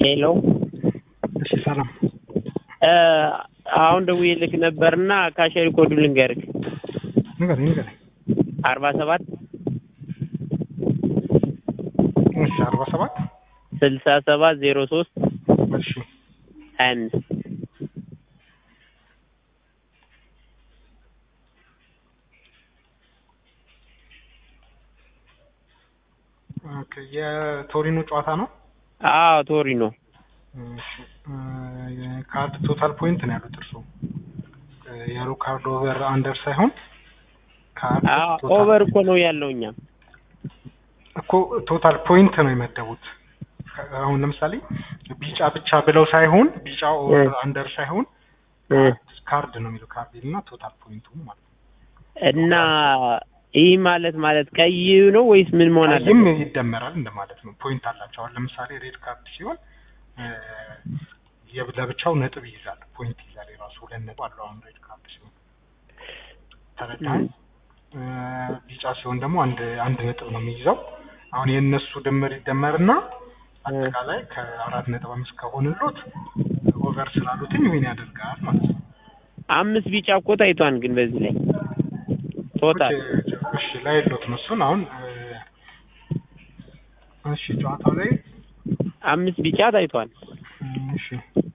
ሄሎ እሺ ሰላም አሁን ደውዬልክ ነበርና ካሸሪ ኮዱ ልንገርክ ንገረኝ ንገረኝ አርባ ሰባት እሺ አርባ ሰባት ስልሳ ሰባት ዜሮ ሶስት እሺ ሀያ አምስት ኦኬ የቶሪኖ ጨዋታ ነው አዎ ቶሪ ነው እሺ ካርድ ቶታል ፖይንት ነው ያሉት እርሱ ያሉ ካርድ ኦቨር አንደር ሳይሆን ካርድ ቶታል ኦቨር እኮ ነው ያለው እኛ እኮ ቶታል ፖይንት ነው የመደቡት አሁን ለምሳሌ ቢጫ ብቻ ብለው ሳይሆን ቢጫ ኦቨር አንደር ሳይሆን ካርድ ነው የሚለው ካርድ እና ቶታል ፖይንቱ ማለት ነው እና ይህ ማለት ማለት ቀይ ነው ወይስ ምን መሆን አለ? ይህም ይደመራል እንደማለት ነው። ፖይንት አላቸው። አሁን ለምሳሌ ሬድ ካርድ ሲሆን ለብቻው ነጥብ ይይዛል፣ ፖይንት ይይዛል። የራሱ ሁለት ነጥብ አለው። አሁን ሬድ ካርድ ሲሆን ተረዳኸኝ? ቢጫ ሲሆን ደግሞ አንድ አንድ ነጥብ ነው የሚይዘው። አሁን የእነሱ ድምር ይደመርና አጠቃላይ ከአራት ነጥብ አምስት ከሆንሎት ኦቨር ስላሉትኝ ዊን ያደርጋል ማለት ነው። አምስት ቢጫ እኮ ታይቷን ግን በዚህ ላይ ቶታል እሺ ላይ ሎት ነው እሱን አሁን እሺ ጨዋታው ላይ አምስት ቢጫ ታይቷል። እሺ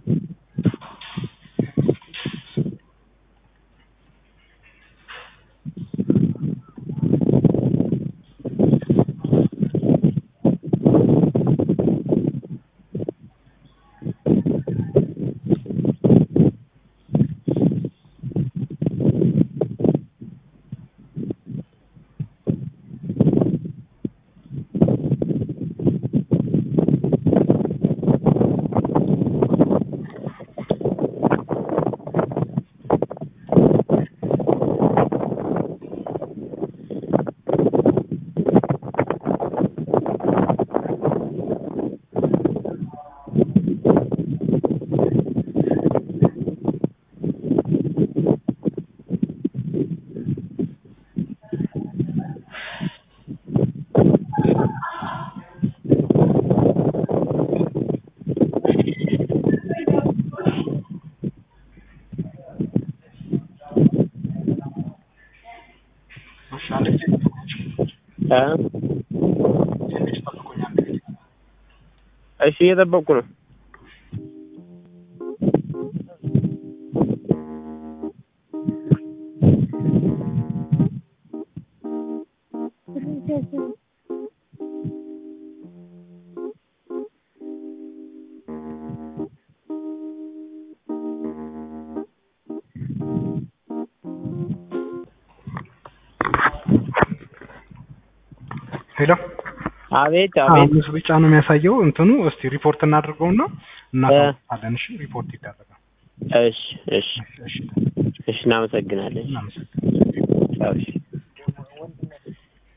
እሺ እየጠበቅኩ ነው። ሄሎ አቤት አቤት። አምስት ቢጫ ነው የሚያሳየው እንትኑ። እስቲ ሪፖርት እናድርገውና እናሳውቃለን። እሺ ሪፖርት ይደረጋል። እሺ እሺ እሺ እሺ፣ እናመሰግናለን። እናመሰግናለን። እሺ